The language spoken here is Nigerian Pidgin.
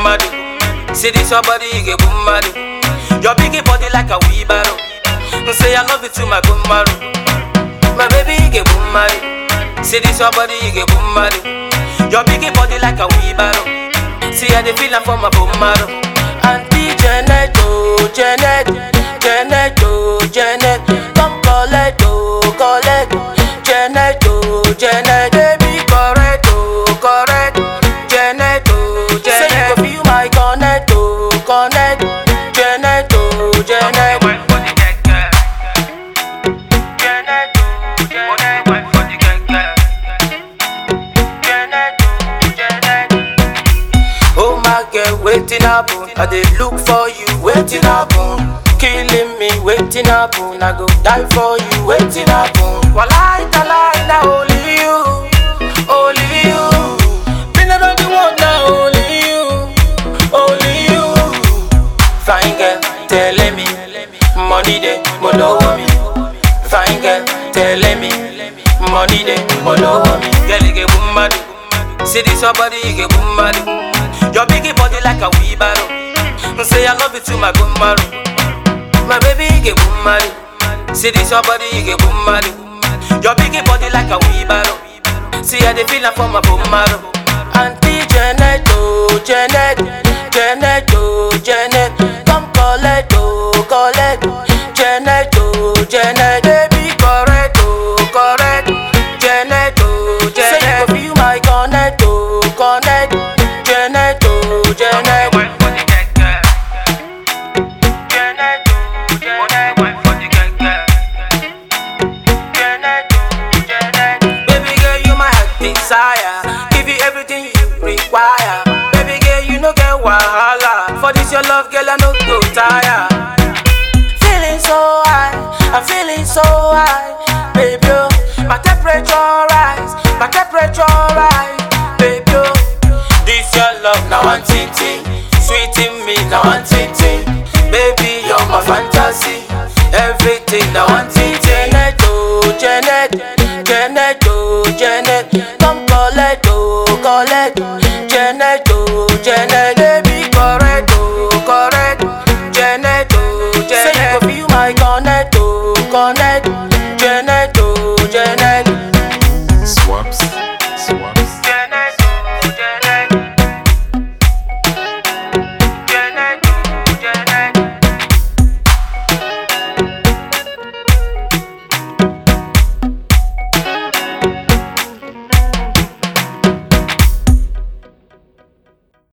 mad. See this your body, you get boom mad. Your biggie body like a wheelbarrow. Say I love you to my boom marrow. My baby, you get boom mad. See this your body, you get boom mad. Your biggie body like a wheelbarrow. See how they feelin' for my boom marrow. Auntie Janet, oh Janet, Janet, oh Janet, come collect, oh collect, Janet, oh Janet, baby correct, oh correct, Janet, oh Janet. Say you go feel my connect, oh connect, Janet, oh Janet. Janet, oh Janet. Janet, oh Janet. Oh my girl, waiting happen. I dey look for you, waiting happen. Killing me, waiting happen. I go die for you, waiting happen. Walai talai na only you, only you. Me no know the one na only you, only you. Fine girl, telling me, money dey, mo lówó mi. Fine girl, telling me, money dey, mo lówó mi. Girl, you get boom mad. See this your body, you get boom mad. Your biggie body like a wheelbarrow. Say I love you to my boom marrow. My baby, you get boom mad. See this your body, you get boom mad. Your biggie body like a wheelbarrow. See how they feelin' for my boom marrow. Auntie Janet, oh Janet, Janet, oh Janet, come collect, oh collect, Janet, oh Janet, baby correct, oh correct, Janet, oh Janet. Say you go feel my connect, oh connect, Janet, oh Janet. Janet, oh Janet. Janet, oh, Janet. Baby girl, you my heart desire. Give you everything you require. Baby girl, you no get wahala. For this your love, girl, I no go tire. Feeling so high, I'm feeling so high, baby. oh. My temperature rise, my temperature rise, baby. oh. This your love, now one thing, sweet in me, now one thing, baby. You're my fantasy, everything, now one thing. Janet, oh Janet, Janet, oh Janet, come collect, oh collect, Janet, oh Janet, baby correct, oh correct, Janet, oh Janet. Say you go feel my connect, oh connect, Janet, oh Janet.